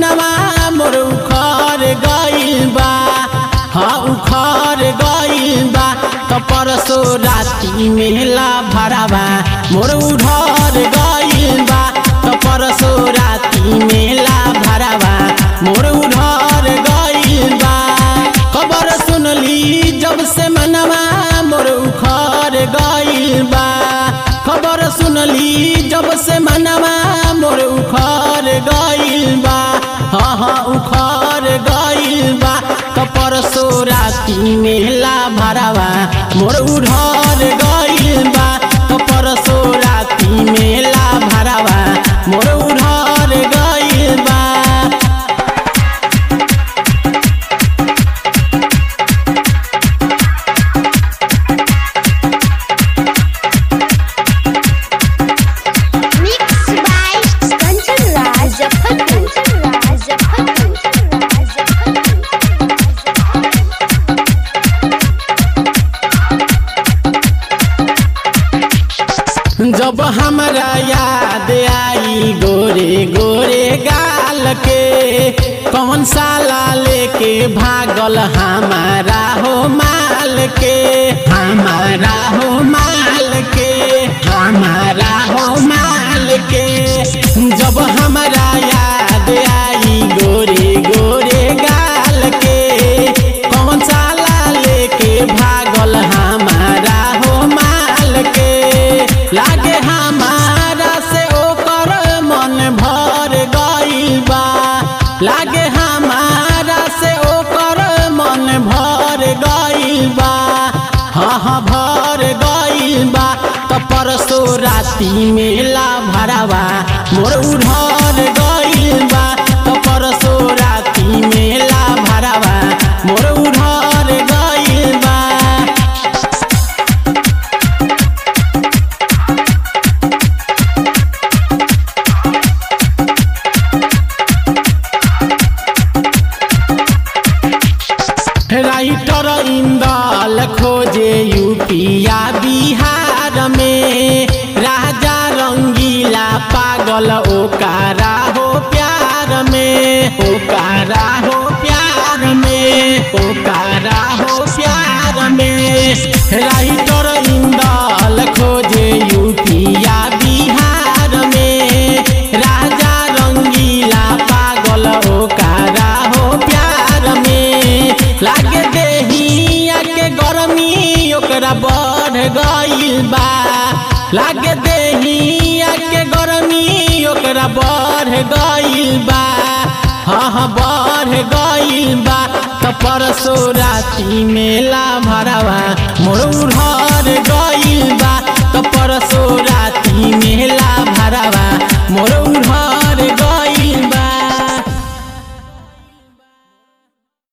मनवा मोर उखर गइल बा हाँ उखर गइल बा त परसो राती मेला भरावा मोर उधर गइल बा त परसो राती मेला भरावा मोर उधर गइल बा खबर सुनली जब से मनवा मोर उखर गइल बा खबर सुनली जब से मनवा मोर उखर गइल बा हाँ हाँ उखर गइल बा त परसो राती मेला भरावा मोर उधर गइल बा त परसो राती मेला भरावा मोर उधर गइल बा Mixed by Kanchan Raj Kanchan Raj जब हमरा याद आई गोरे गोरे गाल के कौन साला लेके भागल हमारा हो माल के हमारा हो माल के हमारा हो माल के जब हमरा याद आई गोरे गोरे गाल के कौन साला लेके भागल हमारा हो माल के लागे हमारा से ओकर मन भर गइल बा लागे हमारा से ओकर मन भर गइल बा हाँ हाँ भर गइल बा त परसो राती मेला भरावा मोर उधर गइल बा त परसो राती मेला भरावा मोर उधर गइल बा राइटर इंदल खोजे यूपिया बिहार में राजा रंगीला पागल ओकारा हो प्यार में ओकारा हो प्यार में ओकारा हो प्यार में राइटर इंदल खोजे यूपिया बिहार में राजा रंगीला पागल ओकारा हो प्यार में लागे देहिया के गरमी ओकरा बढ़ गइल बा लागे देहिया के गरमी ओकरा बढ़ गइल बा हाँ हाँ बढ़ गइल बा त परसो राती मेला भरावा मोर उधर गइल बा